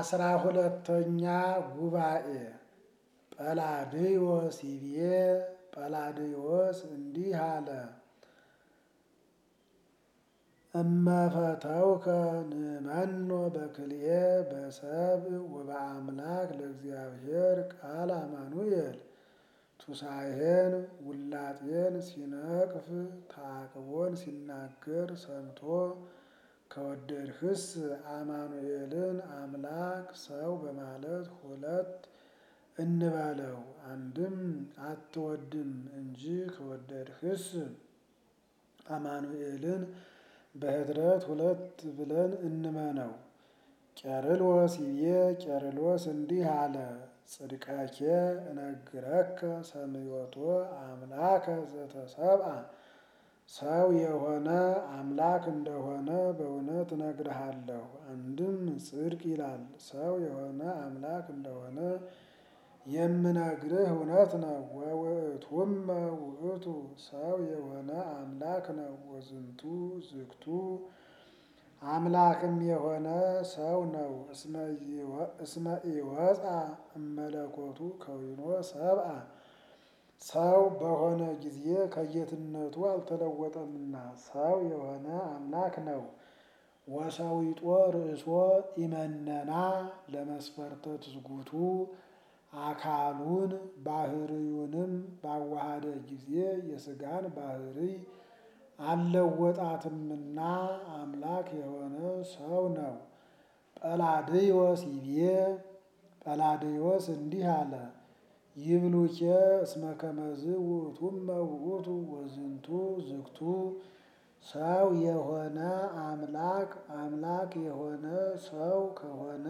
አስራ ሁለተኛ ጉባኤ ጰላድዮስ ይቤ ጰላድዮስ እንዲህ አለ። እመፈተውከ ንመኖ በክልኤ በሰብእ ወበአምላክ ለእግዚአብሔር ቃል አማኑኤል ቱሳኤን ውላጤን ሲነቅፍ ተዓቅቦን ሲናገር ሰምቶ ከወደድህስ አማኑኤልን አምላክ ሰው በማለት ሁለት እንበለው። አንድም አትወድም እንጂ ከወደድህስ አማኑኤልን በኅድረት ሁለት ብለን እንመነው። ቄርሎስ ይቤ ቄርሎስ እንዲህ አለ። ጽድቀኬ እነግረከ ሰምዮቶ አምላከ ዘተሰብአ ሰው የሆነ አምላክ እንደሆነ በእውነት እነግርሃለሁ። አንድም ጽድቅ ይላል ሰው የሆነ አምላክ እንደሆነ የምነግርህ እውነት ነው። ወውእቱመ ውእቱ ሰው የሆነ አምላክ ነው። ወዝንቱ ዝግቱ አምላክም የሆነ ሰው ነው። እስመ ኢወፃ እመለኮቱ ከዊኖ ሰብአ ሰው በሆነ ጊዜ ከጌትነቱ አልተለወጠምና ሰው የሆነ አምላክ ነው። ወሰዊጦ ርእሶ ኢመነና ለመስፈርተ ትስጉቱ አካሉን ባህርዩንም ባዋሃደ ጊዜ የሥጋን ባህርይ አልለወጣትምና አምላክ የሆነ ሰው ነው። ጰላድዮስ ይቤ ጰላድዮስ እንዲህ አለ። ይብሉኬ እስመ ከመዝ ውእቱመ ውእቱ ወዝንቱ ዝግቱ ሰው የሆነ አምላክ አምላክ የሆነ ሰው ከሆነ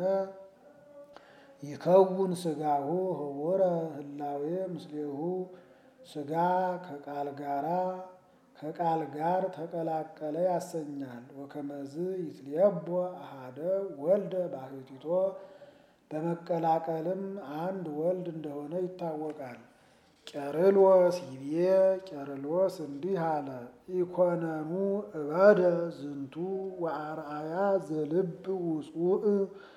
ይከውን ሥጋሁ ህቡረ ህላዌ ምስሌሁ ሥጋ ከቃል ጋራ ከቃል ጋር ተቀላቀለ ያሰኛል። ወከመዝ ይትሌቦ አሃደ ወልደ ባህቲቶ በመቀላቀልም አንድ ወልድ እንደሆነ ይታወቃል። ቄርሎስ ይቤ ቄርሎስ እንዲህ አለ። ኢኮነኑ እበደ ዝንቱ ወአርአያ ዘልብ ውጹእ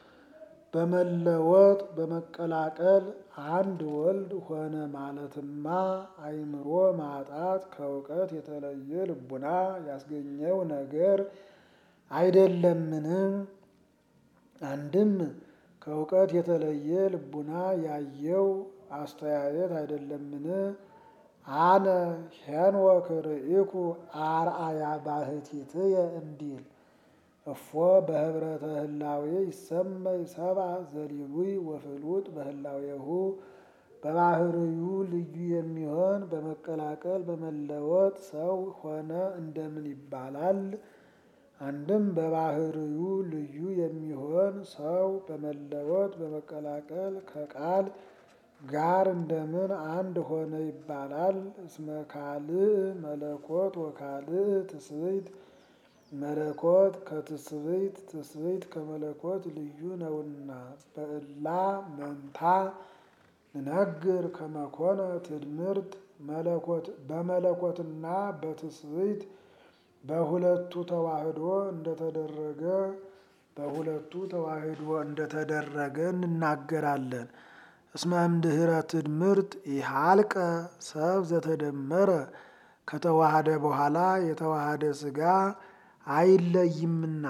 በመለወጥ በመቀላቀል አንድ ወልድ ሆነ ማለትማ አእምሮ ማጣት ከእውቀት የተለየ ልቡና ያስገኘው ነገር አይደለምን? አንድም ከእውቀት የተለየ ልቡና ያየው አስተያየት አይደለምን? አነ ሄኖክ ርኢኩ አርአያ ባህቲትየ እንዲል እፎ በህብረተ ህላዌ ይሰመይ ሰብአ ዘሊሉይ ወፍሉጥ በህላዌሁ በባህርዩ ልዩ የሚሆን በመቀላቀል በመለወጥ ሰው ሆነ እንደምን ይባላል? አንድም በባህርዩ ልዩ የሚሆን ሰው በመለወጥ በመቀላቀል ከቃል ጋር እንደምን አንድ ሆነ ይባላል? እስመ ካልእ መለኮት ወካልእ ትስብእት መለኮት ከትስብእት ትስብእት ከመለኮት ልዩ ነውና። በእላ መንታ ንነግር ከመኮነ ትድምርት መለኮት በመለኮትና በትስብእት በሁለቱ ተዋህዶ እንደተደረገ በሁለቱ ተዋህዶ እንደተደረገ እንናገራለን። እስመ እምድኅረ ትድምርት ኢሃልቀ ሰብ ዘተደመረ ከተዋሃደ በኋላ የተዋሃደ ሥጋ አይለይምና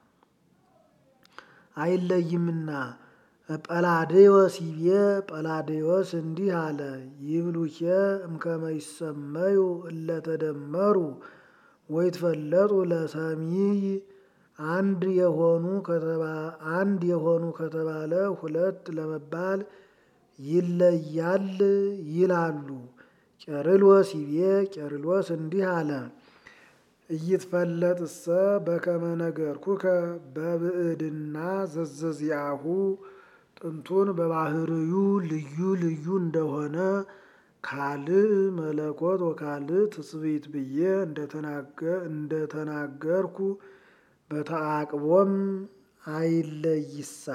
አይለይምና። ጰላድዮስ ይቤ ጰላድዮስ እንዲህ አለ። ይብሉኬ እምከመ ይሰመዩ እለተደመሩ ወይትፈለጡ ለሰሚይ አንድ የሆኑ አንድ የሆኑ ከተባለ ሁለት ለመባል ይለያል ይላሉ። ቄርሎስ ይቤ ቄርሎስ እንዲህ አለ። ኢይትፈለጥሰ በከመ ነገርኩከ በብዕድና ዘዘዚአሁ ጥንቱን በባህርዩ ልዩ ልዩ እንደሆነ ካልእ መለኮት ወካልእ ትስብእት ብዬ እንደተናገርኩ በተዓቅቦም አይለይሳ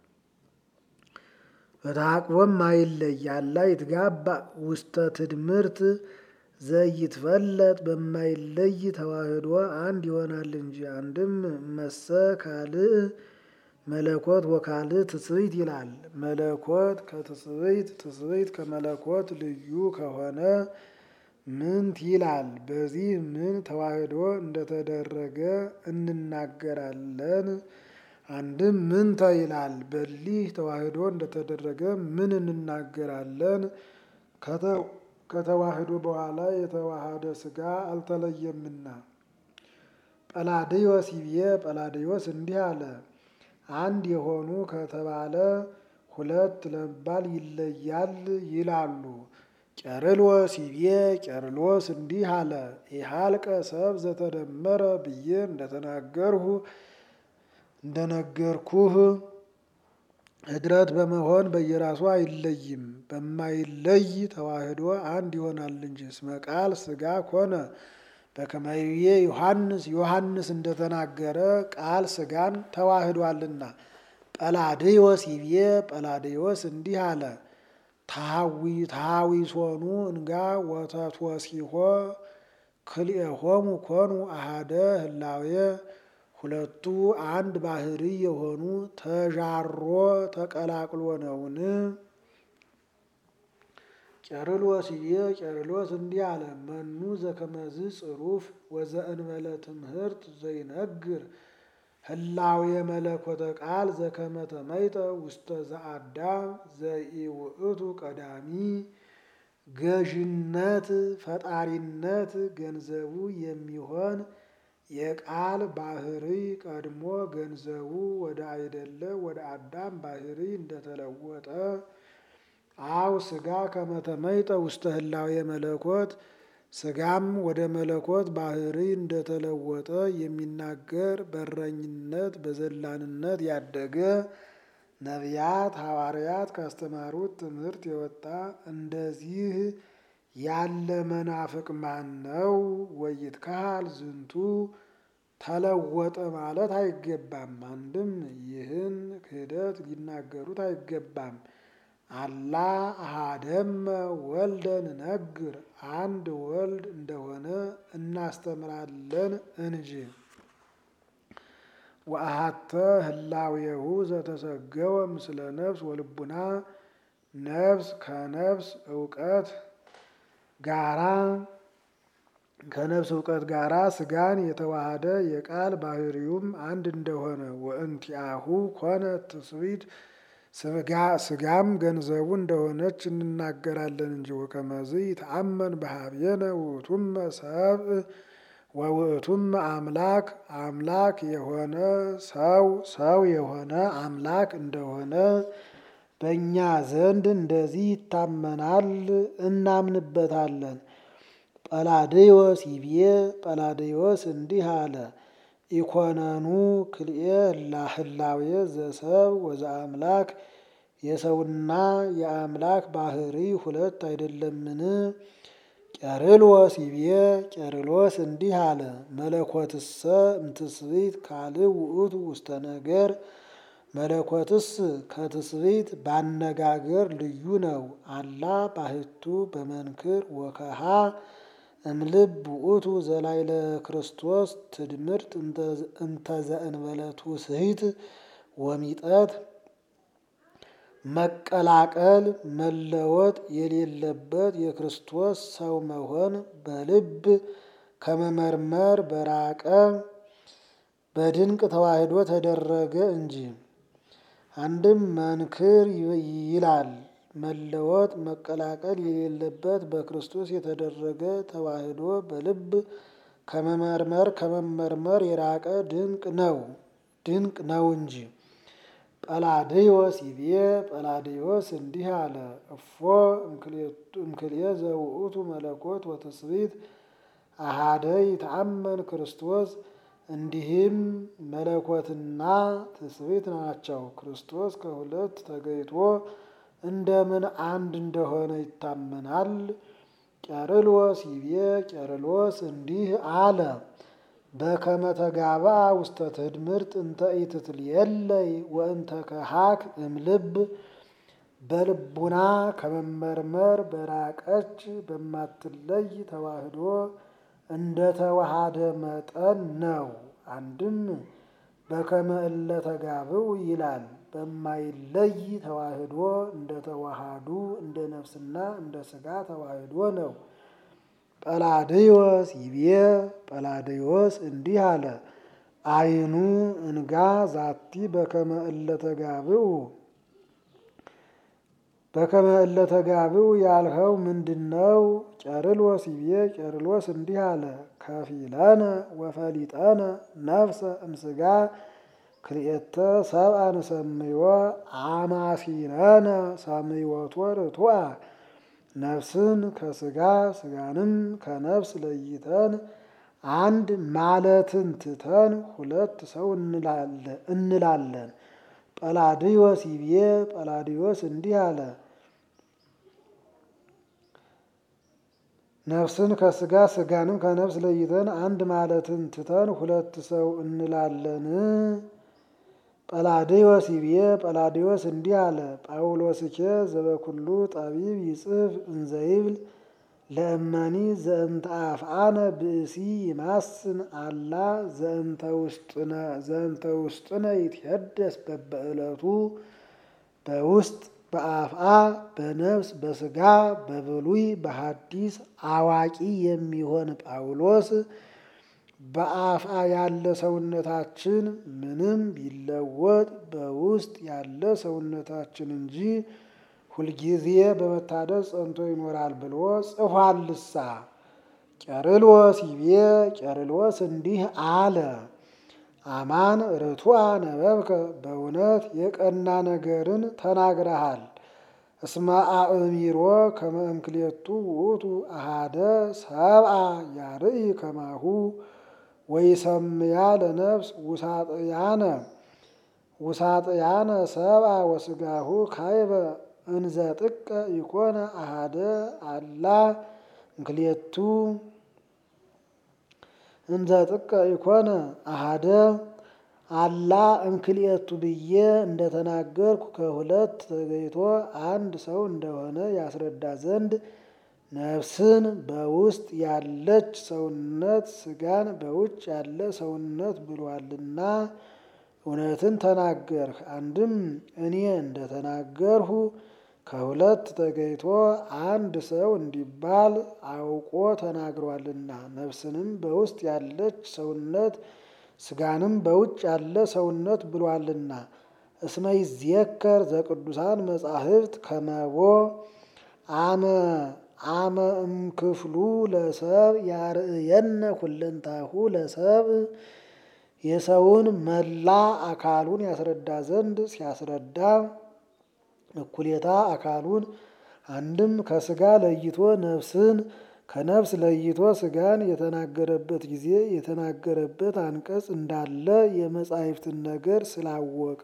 በተዓቅቦም አይለይ አላ ይትጋባ ውስተ ትድምርት ዘይትፈለጥ በማይለይ ተዋህዶ አንድ ይሆናል እንጂ። አንድም መሰ ካልእ መለኮት ወካልእ ትስብእት ይላል። መለኮት ከትስብእት ትስብእት ከመለኮት ልዩ ከሆነ ምንት ይላል። በዚህ ምን ተዋህዶ እንደተደረገ እንናገራለን። አንድም ምንተ ይላል። በሊህ ተዋህዶ እንደተደረገ ምን እንናገራለን። ከተዋህዶ በኋላ የተዋሃደ ሥጋ አልተለየምና። ጰላድዮስ ይብዬ ጰላድዮስ እንዲህ አለ። አንድ የሆኑ ከተባለ ሁለት ለመባል ይለያል ይላሉ። ቄርሎስ ይብዬ ቄርሎስ እንዲህ አለ። ኢሃልቀ ሰብ ዘተደመረ ብዬ እንደተናገርሁ እንደነገርኩህ ኅድረት በመሆን በየራሱ አይለይም። በማይለይ ተዋህዶ አንድ ይሆናል እንጂ እስመ ቃል ሥጋ ኮነ በከመይቤ ዮሐንስ ዮሐንስ እንደተናገረ ቃል ሥጋን ተዋህዷልና። ጰላድዮስ ይብዬ ጰላድዮስ እንዲህ አለ። ታሃዊሶኑ እንጋ ወተትወሲሖ ክልኤሆሙ ኮኑ አሃደ ህላዌ ሁለቱ አንድ ባህሪ የሆኑ ተዣሮ ተቀላቅሎ ነውን? ቄርሎስ ይብዬ ቄርሎስ እንዲህ አለ። መኑ ዘከመዝ ጽሩፍ ወዘእንበለ ትምህርት ዘይነግር ህላዌ መለኮተ ቃል ዘከመ ተመይጠ ውስተ ዘአዳም ዘኢውእቱ ቀዳሚ ገዥነት ፈጣሪነት ገንዘቡ የሚሆን የቃል ባህሪ ቀድሞ ገንዘቡ ወደ አይደለ ወደ አዳም ባህሪ እንደተለወጠ አው ሥጋ ከመተመይጠ ውስተ ህላዌ መለኮት ሥጋም ወደ መለኮት ባህሪ እንደተለወጠ የሚናገር በረኝነት በዘላንነት ያደገ ነቢያት ሐዋርያት ካስተማሩት ትምህርት የወጣ እንደዚህ ያለ መናፍቅ ማን ነው? ወይትካል ዝንቱ ተለወጠ ማለት አይገባም። አንድም ይህን ክህደት ሊናገሩት አይገባም። አላ አሃደመ ወልደ ንነግር አንድ ወልድ እንደሆነ እናስተምራለን እንጂ። ወአሃተ ህላዌሁ ዘተሰገወ ምስለ ነፍስ ወልቡና ነፍስ ከነፍስ እውቀት ጋራ ከነፍስ እውቀት ጋራ ሥጋን የተዋሃደ የቃል ባህሪውም አንድ እንደሆነ ወእንቲአሁ ኮነ ትስብእት ሥጋም ገንዘቡ እንደሆነች እንናገራለን እንጂ። ወከመዝ ይተአመን በሀቤነ ውእቱመ ሰብእ ወውእቱመ አምላክ አምላክ የሆነ ሰው ሰው የሆነ አምላክ እንደሆነ በእኛ ዘንድ እንደዚህ ይታመናል እናምንበታለን። ጰላድዮስ ይብዬ ጰላድዮስ እንዲህ አለ። ኢኮነኑ ክልኤ ህላዌ ዘሰብ ወዘአምላክ የሰውና የአምላክ ባህሪ ሁለት አይደለምን? ቄርሎስ ይብዬ ቄርሎስ እንዲህ አለ። መለኮትሰ እምትስብእት ካልእ ውእቱ ውስተ ነገር መለኮትስ ከትስብእት ባነጋገር ልዩ ነው። አላ ባሕቱ በመንክር ወከሃ እምልብ ውእቱ ዘላይለ ክርስቶስ ትድምርት እንተዘእንበለ ትውስሕት ወሚጠት መቀላቀል መለወጥ የሌለበት የክርስቶስ ሰው መሆን በልብ ከመመርመር በራቀ በድንቅ ተዋህዶ ተደረገ እንጂ። አንድም መንክር ይላል መለወጥ መቀላቀል የሌለበት በክርስቶስ የተደረገ ተዋህዶ በልብ ከመመርመር ከመመርመር የራቀ ድንቅ ነው ድንቅ ነው እንጂ። ጰላድዮስ ይብዬ ጰላድዮስ እንዲህ አለ። እፎ እምክልኤ ዘውእቱ መለኮት ወትስብእት አሃደ ይተአመን ክርስቶስ እንዲህም መለኮትና ትስብእት ናቸው። ክርስቶስ ከሁለት ተገይቶ እንደምን አንድ እንደሆነ ይታመናል? ቄርሎስ ይብዬ ቄርሎስ እንዲህ አለ። በከመ ተጋብአ ውስተ ትድምርት እንተ ኢትትልየለይ ወእንተ ከሃክ እምልብ በልቡና ከመመርመር በራቀች በማትለይ ተዋህዶ እንደ ተዋሃደ መጠን ነው። አንድም በከመ እለ ተጋብኡ ይላል። በማይለይ ተዋህዶ እንደ ተዋሃዱ እንደ ነፍስና እንደ ሥጋ ተዋህዶ ነው። ጰላድዮስ ይቤ ጰላድዮስ እንዲህ አለ። አይኑ እንጋ ዛቲ በከመ እለ ተጋብኡ በከመ እለ ተጋብኡ ያልኸው ምንድነው? ቄርሎስ ይቤ ቄርሎስ እንዲህ አለ። ከፊለነ ወፈሊጠነ ነፍሰ እምሥጋ ክልኤተ ሰብአ ንሰምዮ አማሲነነ ሰምዮቶ ርቱዐ ነፍስን ከሥጋ ሥጋንም ከነፍስ ለይተን አንድ ማለትን ትተን ሁለት ሰው እንላለን። ጰላድዮስ ይቤ ጰላድዮስ እንዲህ አለ። ነፍስን ከሥጋ ሥጋንም ከነፍስ ለይተን አንድ ማለትን ትተን ሁለት ሰው እንላለን። ጰላድዮስ ይቤ ጰላድዮስ እንዲህ አለ። ጳውሎስኬ ዘበኩሉ ጠቢብ ይጽፍ እንዘይብል ለእመኒ ዘእንተ አፍአነ ብእሲ ይማስን አላ ዘእንተ ውስጥነ ይትሄደስ በበዕለቱ በውስጥ በአፍአ በነፍስ በሥጋ በብሉይ በሐዲስ አዋቂ የሚሆን ጳውሎስ በአፍአ ያለ ሰውነታችን ምንም ቢለወጥ በውስጥ ያለ ሰውነታችን እንጂ ሁልጊዜ በመታደስ ጸንቶ ይኖራል ብሎ ጽፏልሳ። ቄርሎስ ይቤ ቄርሎስ እንዲህ አለ። አማን ርቱዐ ነበብከ በእውነት የቀና ነገርን ተናግረሃል። እስመ አእሚሮ ከመ እምክሌቱ ውእቱ አሃደ ሰብአ ያርኢ ከማሁ ወይሰምያ ለነፍስ ውሳጥያነ ውሳጥያነ ሰብአ ወሥጋሁ ካይበ እንዘ ጥቀ ይኮነ አሃደ አላ እምክሌቱ እንዘ ጥቀ ይኮነ አሃደ አላ እምክልኤቱ ብዬ እንደተናገርኩ ከሁለት ተገይቶ አንድ ሰው እንደሆነ ያስረዳ ዘንድ ነፍስን በውስጥ ያለች ሰውነት ሥጋን በውጭ ያለ ሰውነት ብሏልና እውነትን ተናገርህ። አንድም እኔ እንደተናገርሁ ከሁለት ተገይቶ አንድ ሰው እንዲባል አውቆ ተናግሯልና ነፍስንም በውስጥ ያለች ሰውነት ሥጋንም በውጭ ያለ ሰውነት ብሏልና። እስመ ይዜከር ዘቅዱሳን መጻሕፍት ከመቦ አመ አመ እምክፍሉ ለሰብ ያርእየነ ኩለንታሁ ለሰብ የሰውን መላ አካሉን ያስረዳ ዘንድ ሲያስረዳ እኩሌታ አካሉን አንድም ከሥጋ ለይቶ ነፍስን ከነፍስ ለይቶ ሥጋን የተናገረበት ጊዜ የተናገረበት አንቀጽ እንዳለ የመጻሕፍትን ነገር ስላወቀ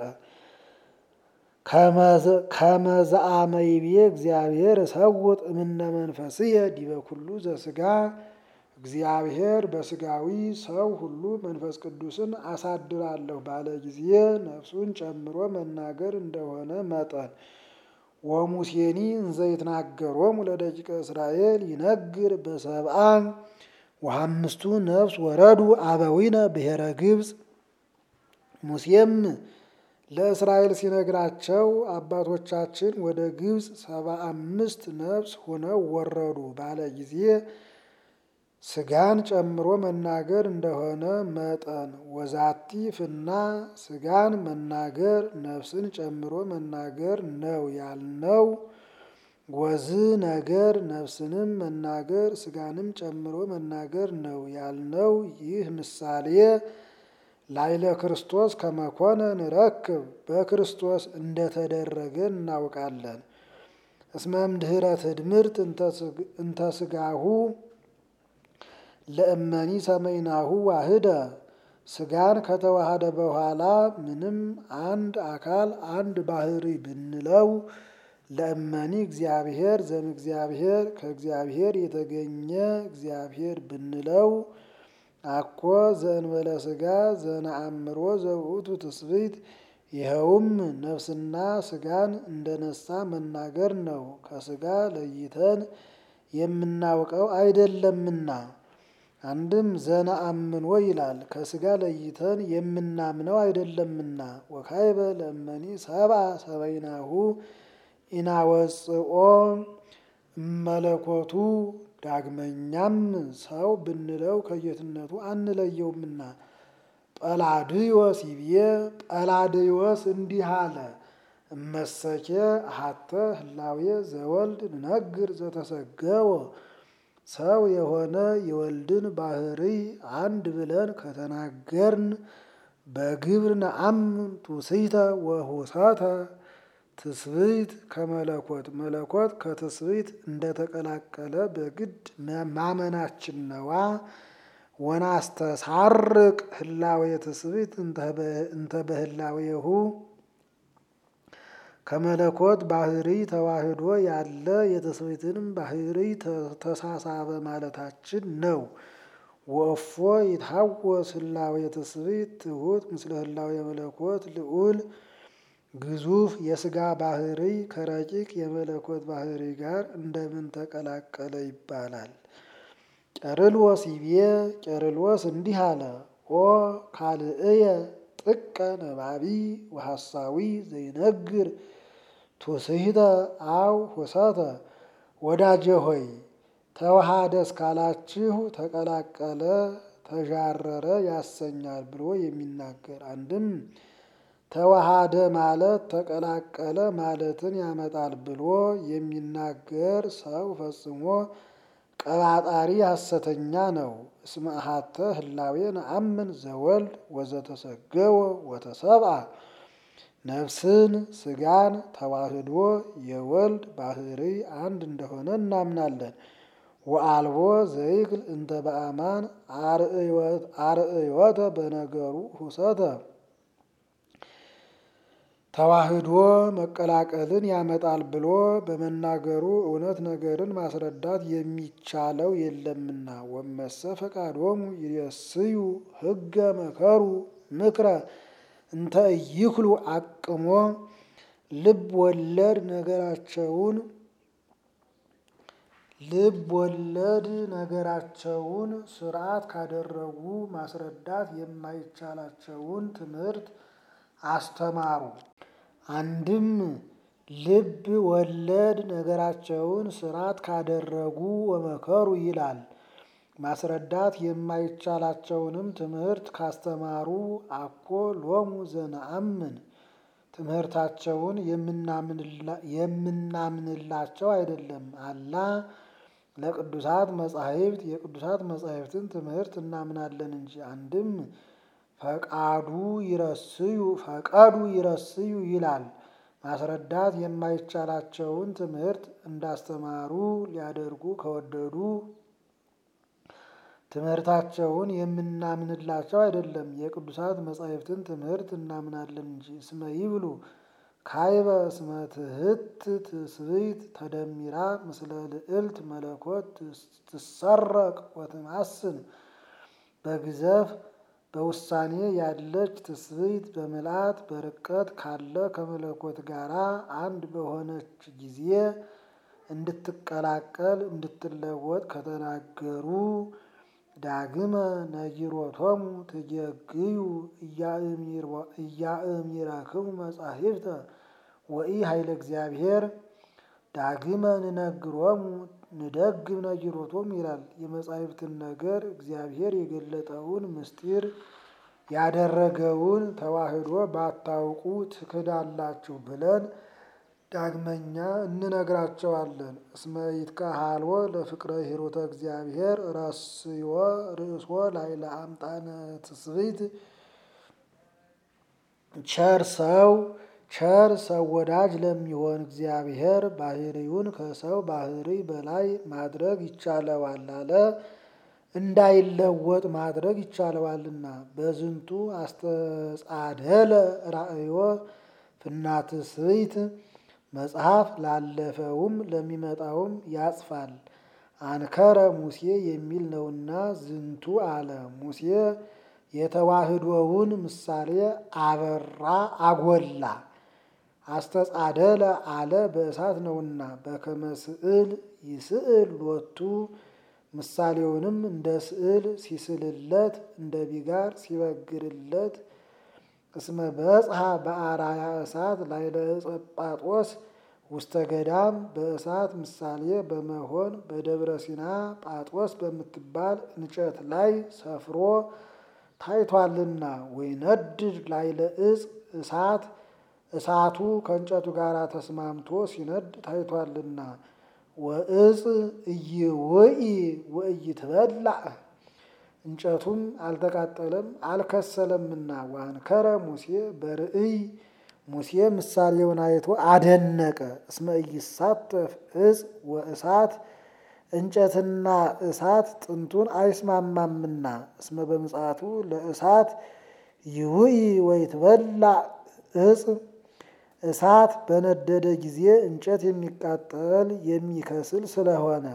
ከመዘአመይቤ እግዚአብሔር እሰውጥ እምነ መንፈስየ ዲበ ኩሉ ዘሥጋ እግዚአብሔር በሥጋዊ ሰው ሁሉ መንፈስ ቅዱስን አሳድራለሁ ባለ ጊዜ ነፍሱን ጨምሮ መናገር እንደሆነ መጠን ወሙሴኒ እንዘ ይትናገሮሙ ለደቂቀ እስራኤል ይነግር በሰብአ ወአምስቱ ነፍስ ወረዱ አበዊነ ብሔረ ግብፅ። ሙሴም ለእስራኤል ሲነግራቸው አባቶቻችን ወደ ግብፅ ሰባ አምስት ነፍስ ሆነው ወረዱ ባለ ጊዜ ሥጋን ጨምሮ መናገር እንደሆነ መጠን ወዛቲ ፍና ሥጋን መናገር ነፍስን ጨምሮ መናገር ነው ያልነው። ወዝ ነገር ነፍስንም መናገር ሥጋንም ጨምሮ መናገር ነው ያልነው። ይህ ምሳሌ ላይለ ክርስቶስ ከመኮነ ንረክብ በክርስቶስ እንደተደረገ እናውቃለን። እስመ እምድኅረ ትድምርት እንተ ሥጋሁ ለእመኒ ሰመይናሁ ዋህደ ሥጋን ከተዋሃደ በኋላ ምንም አንድ አካል አንድ ባህሪ ብንለው ለእመኒ እግዚአብሔር ዘም እግዚአብሔር ከእግዚአብሔር የተገኘ እግዚአብሔር ብንለው አኮ ዘእንበለ ሥጋ ዘነአምሮ ዘውእቱ ትስብእት ይኸውም ነፍስና ሥጋን እንደነሳ መናገር ነው። ከሥጋ ለይተን የምናውቀው አይደለምና አንድም ዘነአምኖ ይላል ከስጋ ለይተን የምናምነው አይደለምና። ወካይበ ለእመኒ ሰብአ ሰበይናሁ ኢናወፅኦ እመለኮቱ ዳግመኛም ሰው ብንለው ከጌትነቱ አንለየውምና። ጰላድዮስ ይብዬ ጰላድዮስ እንዲህ አለ። እመሰኬ አሐተ ህላዌ ዘወልድ ንነግር ዘተሰገወ ሰው የሆነ የወልድን ባህርይ አንድ ብለን ከተናገርን በግብር ነአምን ትውስይተ ወሁሰተ ትስብእት ከመለኮት መለኮት ከትስብእት እንደተቀላቀለ በግድ ማመናችን ነዋ። ወናስተሳርቅ ህላዌ ትስብእት እንተ በህላዌሁ ከመለኮት ባህርይ ተዋህዶ ያለ የትስብእትንም ባህርይ ተሳሳበ ማለታችን ነው። ወእፎ ይትሐወስ ህላዌ ትስብእት ትሑት ምስለ ህላዌ መለኮት ልዑል ግዙፍ የስጋ ባህርይ ከረቂቅ የመለኮት ባህርይ ጋር እንደምን ተቀላቀለ ይባላል። ቄርሎስ ይቤ ቄርሎስ እንዲህ አለ። ኦ ካልእየ ጥቀ ነባቢ ወሐሳዊ ዘይነግር ትውስሕተ አው ሁሰተ ወዳጄ ሆይ ተዋሃደ እስካላችሁ ተቀላቀለ ተዣረረ ያሰኛል ብሎ የሚናገር አንድም ተዋሃደ ማለት ተቀላቀለ ማለትን ያመጣል ብሎ የሚናገር ሰው ፈጽሞ ቀባጣሪ ሐሰተኛ ነው። እስመ አሐተ ህላዌ ነአምን ዘወልድ ወዘተሰገወ ወተሰብአ ነፍስን ስጋን ተዋህዶ የወልድ ባህርይ አንድ እንደሆነ እናምናለን። ወአልቦ ዘይክል እንተ በአማን አርእዮተ በነገሩ ሁሰተ ተዋህዶ መቀላቀልን ያመጣል ብሎ በመናገሩ እውነት ነገርን ማስረዳት የሚቻለው የለምና። ወመሰ ፈቃዶሙ ይሬስዩ ህገ መከሩ ምክረ እንተ ኢይክሉ አቅሞ ልብ ወለድ ነገራቸውን ልብ ወለድ ነገራቸውን ስርዓት ካደረጉ ማስረዳት የማይቻላቸውን ትምህርት አስተማሩ። አንድም ልብ ወለድ ነገራቸውን ስርዓት ካደረጉ ወመከሩ ይላል። ማስረዳት የማይቻላቸውንም ትምህርት ካስተማሩ አኮ ሎሙ ዘነአምን ትምህርታቸውን የምናምንላቸው አይደለም። አላ ለቅዱሳት መጻሕፍት የቅዱሳት መጻሕፍትን ትምህርት እናምናለን እንጂ። አንድም ፈቃዱ ይረስዩ ፈቀዱ ይረስዩ ይላል። ማስረዳት የማይቻላቸውን ትምህርት እንዳስተማሩ ሊያደርጉ ከወደዱ ትምህርታቸውን የምናምንላቸው አይደለም። የቅዱሳት መጻሕፍትን ትምህርት እናምናለን እንጂ። እስመ ይብሉ ካይበ እስመ ትሕት ትስብእት ተደሚራ ምስለ ልዕልት መለኮት ትሰረቅ ወትማስን በግዘፍ በውሳኔ ያለች ትስብእት በምልአት በርቀት ካለ ከመለኮት ጋራ አንድ በሆነች ጊዜ እንድትቀላቀል እንድትለወጥ ከተናገሩ ዳግመ ነጊሮቶሙ ትጌግዩ እያእሚረክሙ መጻሕፍተ ወኢ ኃይለ እግዚአብሔር ዳግመ ንነግሮሙ ንደግም ነጊሮቶሙ ይላል። የመጻሕፍትን ነገር እግዚአብሔር የገለጠውን ምስጢር ያደረገውን ተዋህዶ ባታውቁ ትክዳላችሁ ብለን ዳግመኛ እንነግራቸዋለን። እስመ ይትከሃልዎ ለፍቅረ ሂሩተ እግዚአብሔር ረስዮ ርእሶ ላዕለ አምጣነ ትስብእት ቸር ሰው ቸር ሰው ወዳጅ ለሚሆን እግዚአብሔር ባህሪውን ከሰው ባህሪ በላይ ማድረግ ይቻለዋል አለ። እንዳይለወጥ ማድረግ ይቻለዋልና። በዝንቱ አስተጻደለ ራእዮ ፍናትስብእት መጽሐፍ ላለፈውም ለሚመጣውም ያጽፋል። አንከረ ሙሴ የሚል ነውና ዝንቱ አለ። ሙሴ የተዋህዶውን ምሳሌ አበራ አጎላ። አስተጻደለ አለ በእሳት ነውና በከመ ስዕል ይስዕል ሎቱ ምሳሌውንም እንደ ስዕል ሲስልለት እንደ ቢጋር ሲበግርለት እስመ በጽሐ በአራያ እሳት ላዕለ ዕፀ ጳጦስ ውስተ ገዳም በእሳት ምሳሌ በመሆን በደብረ ሲና ጳጦስ በምትባል እንጨት ላይ ሰፍሮ ታይቷልና ወይነድድ ላዕለ ዕፅ እሳት እሳቱ ከእንጨቱ ጋር ተስማምቶ ሲነድ ታይቷልና ወእፅ ኢይውኢ ወኢይትበላዕ እንጨቱም አልተቃጠለም አልከሰለምና ዋንከረ ሙሴ በርእይ ሙሴ ምሳሌውን አይቶ አደነቀ። እስመ ኢይሳተፍ ዕፅ ወእሳት እንጨትና እሳት ጥንቱን አይስማማምና እስመ በምጽአቱ ለእሳት ይውኢ ወይትበላዕ ዕፅ እሳት በነደደ ጊዜ እንጨት የሚቃጠል የሚከስል ስለሆነ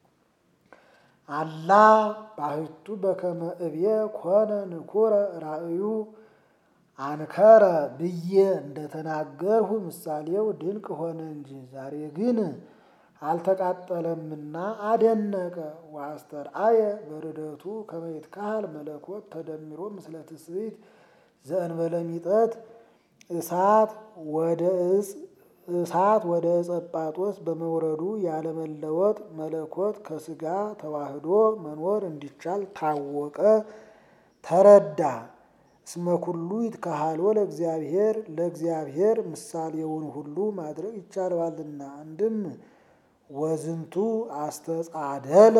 አላ ባህቱ በከመ እብየ ኮነ ንኩረ ራእዩ አንከረ ብዬ እንደተናገርሁ ምሳሌው ድንቅ ሆነ እንጂ ዛሬ ግን አልተቃጠለምና አደነቀ። ወአስተርአየ በርደቱ ከመ ይትካሃል መለኮት ተደሚሮ ምስለ ትስብእት ዘእንበለ ሚጠት እሳት ወደ ዕፅ እሳት ወደ ዕፀ ጳጦስ በመውረዱ ያለመለወጥ መለኮት ከስጋ ተዋህዶ መኖር እንዲቻል ታወቀ፣ ተረዳ። እስመ ኩሉ ይትካሃሎ ለእግዚአብሔር ለእግዚአብሔር ምሳሌውን ሁሉ ማድረግ ይቻለዋልና። አንድም ወዝንቱ አስተጻደለ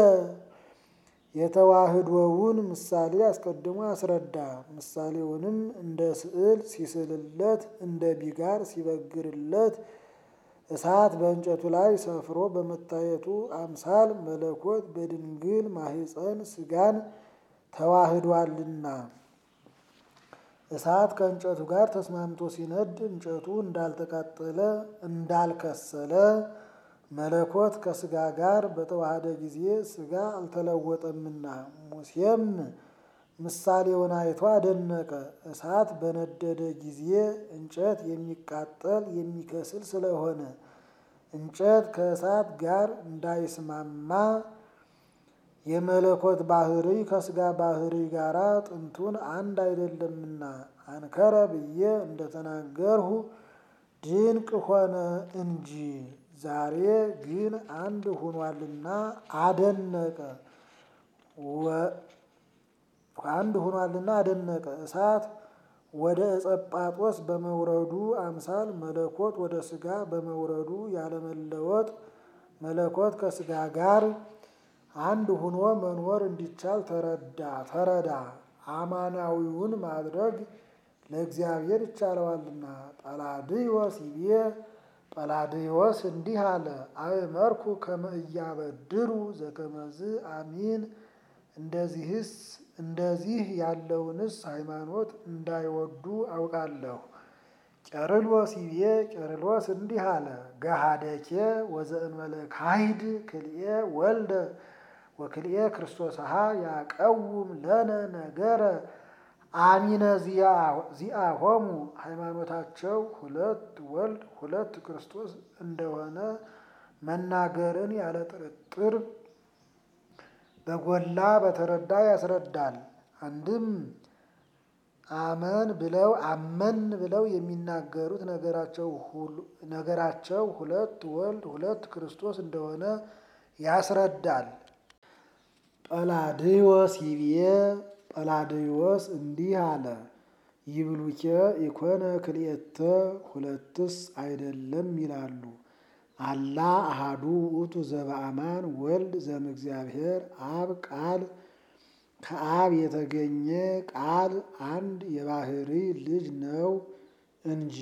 የተዋህዶውን ምሳሌ አስቀድሞ አስረዳ። ምሳሌውንም እንደ ስዕል ሲስልለት እንደ ቢጋር ሲበግርለት እሳት በእንጨቱ ላይ ሰፍሮ በመታየቱ አምሳል መለኮት በድንግል ማህፀን ስጋን ተዋህዷልና እሳት ከእንጨቱ ጋር ተስማምቶ ሲነድ እንጨቱ እንዳልተቃጠለ እንዳልከሰለ መለኮት ከስጋ ጋር በተዋሃደ ጊዜ ስጋ አልተለወጠምና ሙሴም ምሳሌውን አይቶ አደነቀ። እሳት በነደደ ጊዜ እንጨት የሚቃጠል የሚከስል ስለሆነ እንጨት ከእሳት ጋር እንዳይስማማ የመለኮት ባህሪ ከስጋ ባህሪ ጋር ጥንቱን አንድ አይደለምና አንከረ ብዬ እንደተናገርሁ ድንቅ ሆነ እንጂ ዛሬ ግን አንድ ሆኗልና አደነቀ። አንድ ሆኗልና አደነቀ። እሳት ወደ ዕፀ ጳጦስ በመውረዱ አምሳል መለኮት ወደ ስጋ በመውረዱ ያለመለወጥ መለኮት ከስጋ ጋር አንድ ሆኖ መኖር እንዲቻል ተረዳ ተረዳ። አማናዊውን ማድረግ ለእግዚአብሔር ይቻለዋልና። ጰላድዮስ ይቤ ጰላድዮስ እንዲህ አለ፣ አእመርኩ ከመ ኢያበድሩ ዘከመዝ አሚን። እንደዚህስ እንደዚህ ያለውንስ ሃይማኖት እንዳይወዱ አውቃለሁ። ቄርሎስ ይቤ ቄርሎስ እንዲህ አለ፣ ገሃደኬ ወዘእንበለ ካሂድ ክልኤ ወልደ ወክልኤ ክርስቶስሃ ያቀውም ለነ ነገረ አሚነ ዚአሆሙ ሃይማኖታቸው ሁለት ወልድ ሁለት ክርስቶስ እንደሆነ መናገርን ያለ ጥርጥር በጎላ በተረዳ ያስረዳል። አንድም አመን ብለው አመን ብለው የሚናገሩት ነገራቸው ሁለት ወልድ ሁለት ክርስቶስ እንደሆነ ያስረዳል። ጰላድዮስ ይብዬ ጰላድዮስ እንዲህ አለ፣ ይብሉኬ ኢኮነ ክልኤተ ሁለትስ አይደለም ይላሉ። አላ አሃዱ ውእቱ ዘበአማን ወልድ ዘእምእግዚአብሔር አብ ቃል ከአብ የተገኘ ቃል አንድ የባህሪ ልጅ ነው እንጂ።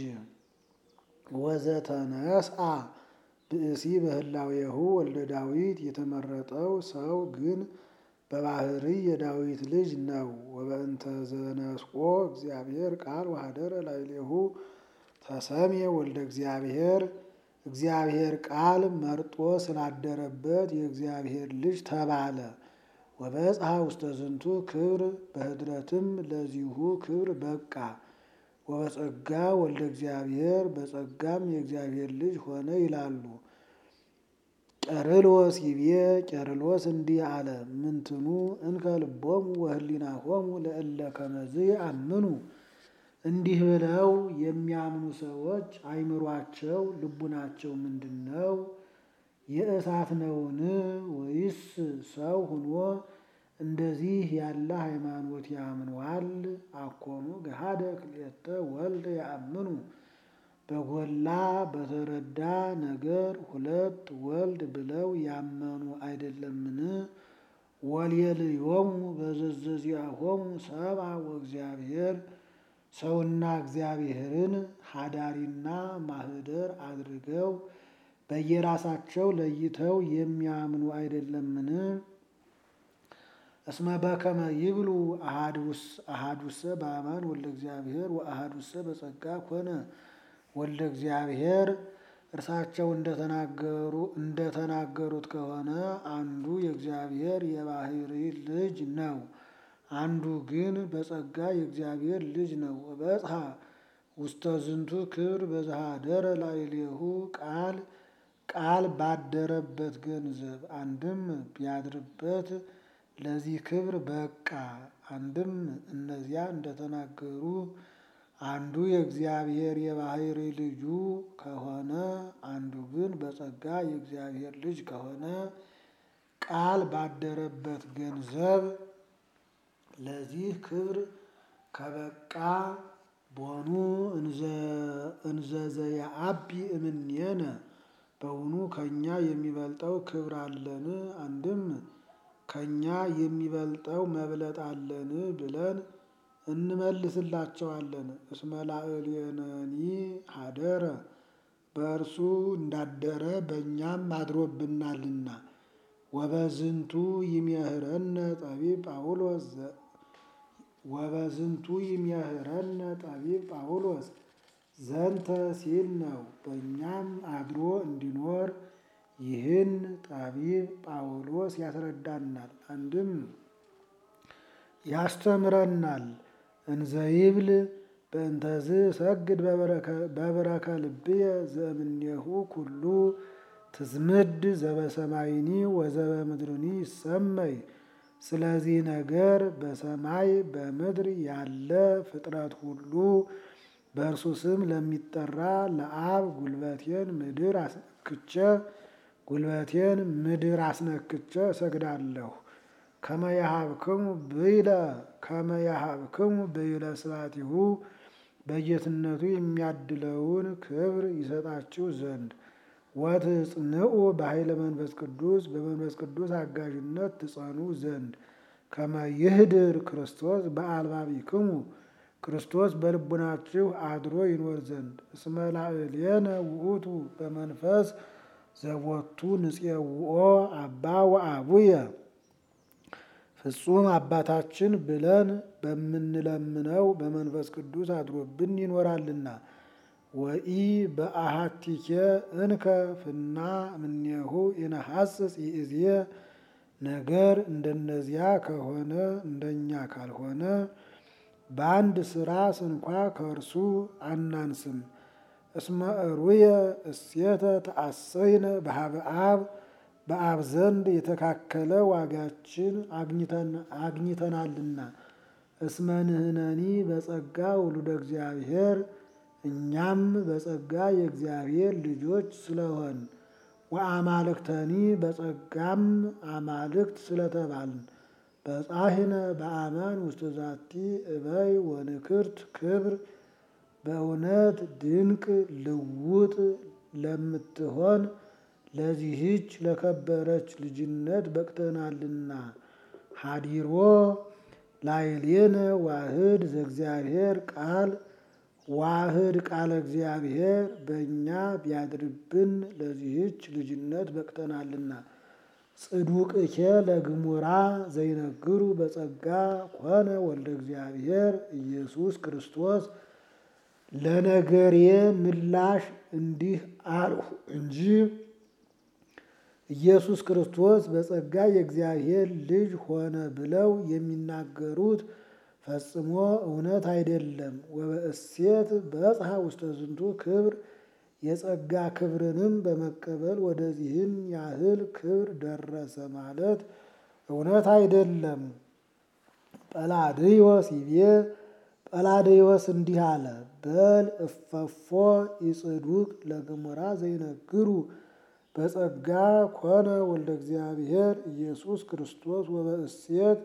ወዘተነስአ ብእሲ በህላዌሁ ወልደ ዳዊት የተመረጠው ሰው ግን በባህሪ የዳዊት ልጅ ነው። ወበእንተ ዘነስቆ እግዚአብሔር ቃል ወሀደረ ላዕሌሁ ተሰሜ ወልደ እግዚአብሔር እግዚአብሔር ቃል መርጦ ስላደረበት የእግዚአብሔር ልጅ ተባለ። ወበጽሐ ውስተ ዝንቱ ክብር በህድረትም ለዚሁ ክብር በቃ። ወበጸጋ ወልደ እግዚአብሔር በጸጋም የእግዚአብሔር ልጅ ሆነ ይላሉ። ቄርሎስ ይቤ ቄርሎስ እንዲህ አለ፣ ምንትኑ እንከ ልቦሙ ወህሊናሆሙ ለእለ ከመዝ አምኑ። እንዲህ ብለው የሚያምኑ ሰዎች አይምሯቸው ልቡናቸው ምንድን ነው? የእሳት ነውን? ወይስ ሰው ሁኖ እንደዚህ ያለ ሃይማኖት ያምነዋል? አኮኑ ገሃደ ክልኤተ ወልድ ያምኑ በጎላ በተረዳ ነገር ሁለት ወልድ ብለው ያመኑ አይደለምን? ወልየልዮሙ በዘዘዚአሆሙ ሰብአ ወእግዚአብሔር ሰውና እግዚአብሔርን ሀዳሪና ማህደር አድርገው በየራሳቸው ለይተው የሚያምኑ አይደለምን? እስመ በከመ ይብሉ አሃዱሰ በአማን ወልደ እግዚአብሔር ወአሃዱሰ በጸጋ ኮነ ወልደ እግዚአብሔር እርሳቸው እንደተናገሩ እንደተናገሩት ከሆነ አንዱ የእግዚአብሔር የባህሪ ልጅ ነው፣ አንዱ ግን በጸጋ የእግዚአብሔር ልጅ ነው። በጽሐ ውስተ ዝንቱ ክብር በዘሃደረ ላዕሌሁ ቃል ቃል ባደረበት ገንዘብ አንድም ቢያድርበት ለዚህ ክብር በቃ። አንድም እነዚያ እንደተናገሩ አንዱ የእግዚአብሔር የባህሪ ልጁ ከሆነ አንዱ ግን በጸጋ የእግዚአብሔር ልጅ ከሆነ ቃል ባደረበት ገንዘብ ለዚህ ክብር ከበቃ ቦኑ እንዘዘየአቢ እምኔነ በውኑ ከኛ የሚበልጠው ክብር አለን? አንድም ከኛ የሚበልጠው መብለጥ አለን ብለን እንመልስላቸዋለን። እስመ ላዕሌነኒ ሀደረ በእርሱ እንዳደረ በእኛም አድሮብናልና። ወበዝንቱ ይምህረነ ጠቢብ ጳውሎስ ወበዝንቱ ይምህረነ ጠቢብ ጳውሎስ ዘንተ ሲል ነው። በእኛም አድሮ እንዲኖር ይህን ጠቢብ ጳውሎስ ያስረዳናል። አንድም ያስተምረናል። እንዘይብል በእንተዝ ሰግድ በበረከ ልብየ ዘእምኔሁ ኩሉ ትዝምድ ዘበሰማይኒ ወዘበምድርኒ ይሰመይ። ስለዚህ ነገር በሰማይ በምድር ያለ ፍጥረት ሁሉ በእርሱ ስም ለሚጠራ ለአብ ጉልበቴን ምድር አስነክቼ ጉልበቴን ምድር አስነክቼ እሰግዳለሁ። ከመያሃብክሙ ብይለ ከመያሃብክሙ ብይለ ስብሐቲሁ በጌትነቱ የሚያድለውን ክብር ይሰጣችሁ ዘንድ ወትጽንዑ በኃይለ መንፈስ ቅዱስ በመንፈስ ቅዱስ አጋዥነት ትጸኑ ዘንድ ከመ ይህድር ክርስቶስ በአልባቢክሙ ክርስቶስ በልቡናችሁ አድሮ ይኖር ዘንድ እስመ ላዕሌነ ውእቱ በመንፈስ ዘቦቱ ንፄውኦ አባ ወአቡየ ፍጹም አባታችን ብለን በምንለምነው በመንፈስ ቅዱስ አድሮብን ይኖራልና። ወኢ በአሃቲኬ እንከ ፍና እምኔሁ ኢነሐስስ ይእዜ ነገር እንደነዚያ ከሆነ እንደኛ ካልሆነ በአንድ ስራ ስንኳ ከእርሱ አናንስም። እስመ እሩየ እሴተ ተአሰይነ በሀበ አብ በአብ ዘንድ የተካከለ ዋጋችን አግኝተናልና። እስመ ንሕነኒ በጸጋ ውሉደ እግዚአብሔር እኛም በጸጋ የእግዚአብሔር ልጆች ስለሆን ወአማልክተኒ በጸጋም አማልክት ስለተባልን በጻሕነ በአማን ውስተ ዛቲ እበይ ወንክርት ክብር በእውነት ድንቅ ልውጥ ለምትሆን ለዚህች ለከበረች ልጅነት በቅተናልና። ሀዲሮ ላዕሌነ ዋህድ ዘእግዚአብሔር ቃል ዋህድ ቃለ እግዚአብሔር በእኛ ቢያድርብን ለዚህች ልጅነት በቅተናልና። ጽዱቅኬ ለግሙራ ዘይነግሩ በጸጋ ኮነ ወልደ እግዚአብሔር ኢየሱስ ክርስቶስ ለነገሬ ምላሽ እንዲህ አልሁ እንጂ ኢየሱስ ክርስቶስ በጸጋ የእግዚአብሔር ልጅ ሆነ ብለው የሚናገሩት ፈጽሞ እውነት አይደለም። ወበእሴት በጽሐ ውስተ ዝንቱ ክብር የጸጋ ክብርንም በመቀበል ወደዚህን ያህል ክብር ደረሰ ማለት እውነት አይደለም። ጰላድዮስ ይቤ ጰላድዮስ እንዲህ አለ፣ በል እፈፎ ኢጽዱቅ ለገሞራ ዘይነግሩ በጸጋ ኮነ ወልደ እግዚአብሔር ኢየሱስ ክርስቶስ ወበእሴት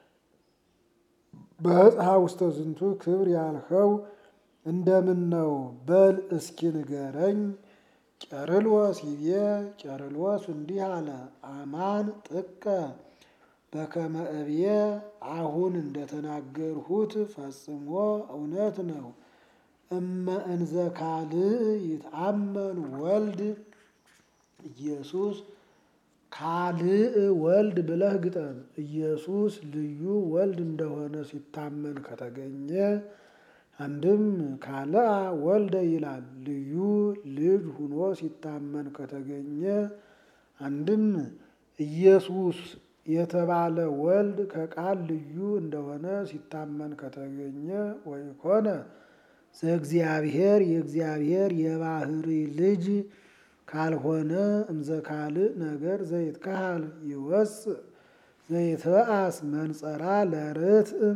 በዕፅሐ ውስተ ዝንቱ ክብር ያልኸው እንደምን ነው? በል እስኪ ንገረኝ። ቄርሎስ ይቤ ቄርሎስ እንዲህ አለ፣ አማን ጥቀ በከመ እብየ አሁን እንደተናገርሁት ፈጽሞ እውነት ነው። እመ እንዘ ካልእ ይትአመን ወልድ ኢየሱስ ካልእ ወልድ ብለህ ግጠም። ኢየሱስ ልዩ ወልድ እንደሆነ ሲታመን ከተገኘ አንድም ካልአ ወልደ ይላል። ልዩ ልጅ ሁኖ ሲታመን ከተገኘ አንድም ኢየሱስ የተባለ ወልድ ከቃል ልዩ እንደሆነ ሲታመን ከተገኘ ወይኮነ ዘእግዚአብሔር የእግዚአብሔር የባህሪ ልጅ ካልሆነ እምዘ ካልእ ነገር ዘይትካሃል ይወፅእ ዘይትበአስ መንጸራ ለርትዕ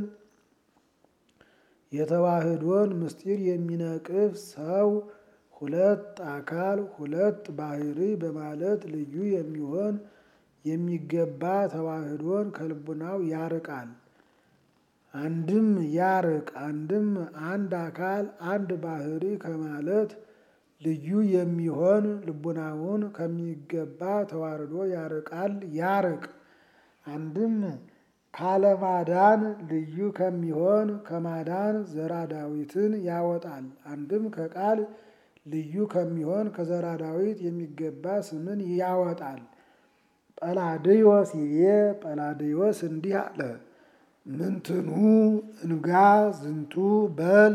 የተዋህዶን ምስጢር የሚነቅፍ ሰው ሁለት አካል ሁለት ባህሪ በማለት ልዩ የሚሆን የሚገባ ተዋህዶን ከልቡናው ያርቃል። አንድም ያርቅ አንድም አንድ አካል አንድ ባህሪ ከማለት ልዩ የሚሆን ልቡናውን ከሚገባ ተዋርዶ ያርቃል ያርቅ። አንድም ካለማዳን ልዩ ከሚሆን ከማዳን ዘራ ዳዊትን ያወጣል። አንድም ከቃል ልዩ ከሚሆን ከዘራ ዳዊት የሚገባ ስምን ያወጣል። ጰላድዮስ ይቤ ጰላድዮስ እንዲህ አለ፣ ምንትኑ እንጋ ዝንቱ በል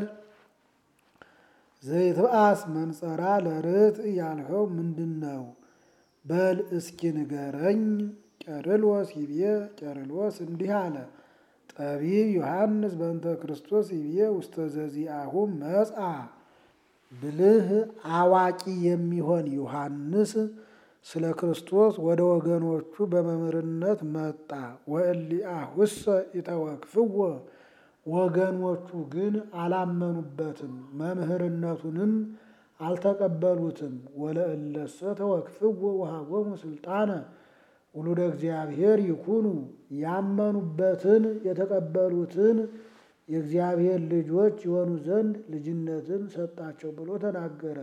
ዘይትብአስ መንጸራ ለርትዕ ያልኸው ምንድን ነው? በል እስኪ ንገረኝ። ቄርሎስ ይቤ ቄርሎስ እንዲህ አለ፣ ጠቢብ ዮሐንስ በእንተ ክርስቶስ ይቤ ውስተ ዘዚአሁ መጽአ ብልህ አዋቂ የሚሆን ዮሐንስ ስለ ክርስቶስ ወደ ወገኖቹ በመምህርነት መጣ። ወእሊአሁሰ ኢተወክፍዎ ወገኖቹ ግን አላመኑበትም፣ መምህርነቱንም አልተቀበሉትም። ወለእለሰ ተወክፍዎ ወሀቦሙ ስልጣነ ውሉደ እግዚአብሔር ይኩኑ ያመኑበትን የተቀበሉትን የእግዚአብሔር ልጆች የሆኑ ዘንድ ልጅነትን ሰጣቸው ብሎ ተናገረ።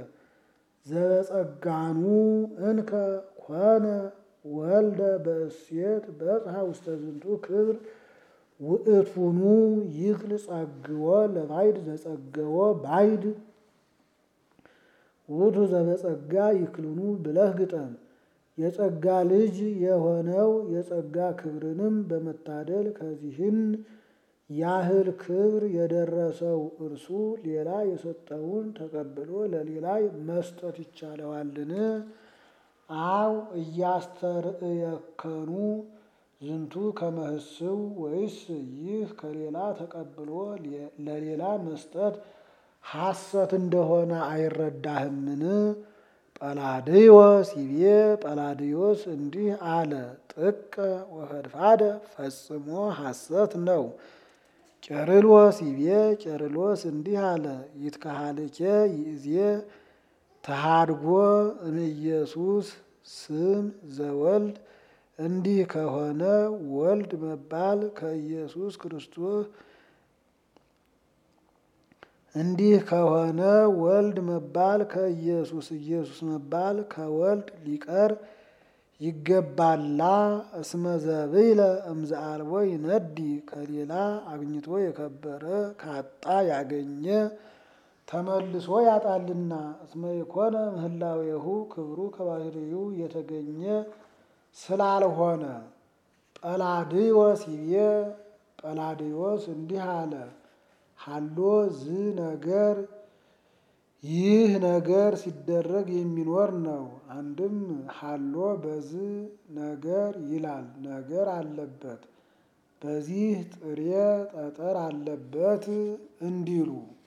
ዘበጸጋኑ እንከ ኮነ ወልደ በእሴት በጽሐ ውስተ ዝንቱ ክብር ውእቱኑ ይክል ጸግዎ ለባይድ ዘጸገዎ ባይድ ውእቱ ዘበጸጋ ይክልኑ ብለህ ግጠም። የጸጋ ልጅ የሆነው የጸጋ ክብርንም በመታደል ከዚህን ያህል ክብር የደረሰው እርሱ ሌላ የሰጠውን ተቀብሎ ለሌላ መስጠት ይቻለዋልን? አው እያስተርእየከኑ ዝንቱ ከመህስው ወይስ ይህ ከሌላ ተቀብሎ ለሌላ መስጠት ሐሰት እንደሆነ አይረዳህምን? ጰላድዮስ ይቤ ጰላድዮስ እንዲህ አለ፣ ጥቀ ወፈድፋደ ፈጽሞ ሐሰት ነው። ቄርሎስ ይቤ ቄርሎስ እንዲህ አለ፣ ይትከሃልኬ ይእዜ ተሃድጎ እምኢየሱስ ስም ዘወልድ እንዲህ ከሆነ ወልድ መባል ከኢየሱስ ክርስቶስ እንዲህ ከሆነ ወልድ መባል ከኢየሱስ ኢየሱስ መባል ከወልድ ሊቀር ይገባላ። እስመ ዘብይለ እምዘ አልቦ ይነዲ ከሌላ አግኝቶ የከበረ ካጣ ያገኘ ተመልሶ ያጣልና። እስመ የኮነ ምህላዌሁ ክብሩ ከባህሪው የተገኘ ስላልሆነ። ጰላድዮስ ይቤ ጰላድዮስ እንዲህ አለ ሀሎ ዝ ነገር ይህ ነገር ሲደረግ የሚኖር ነው። አንድም ሀሎ በዝ ነገር ይላል ነገር አለበት፣ በዚህ ጥሬ ጠጠር አለበት እንዲሉ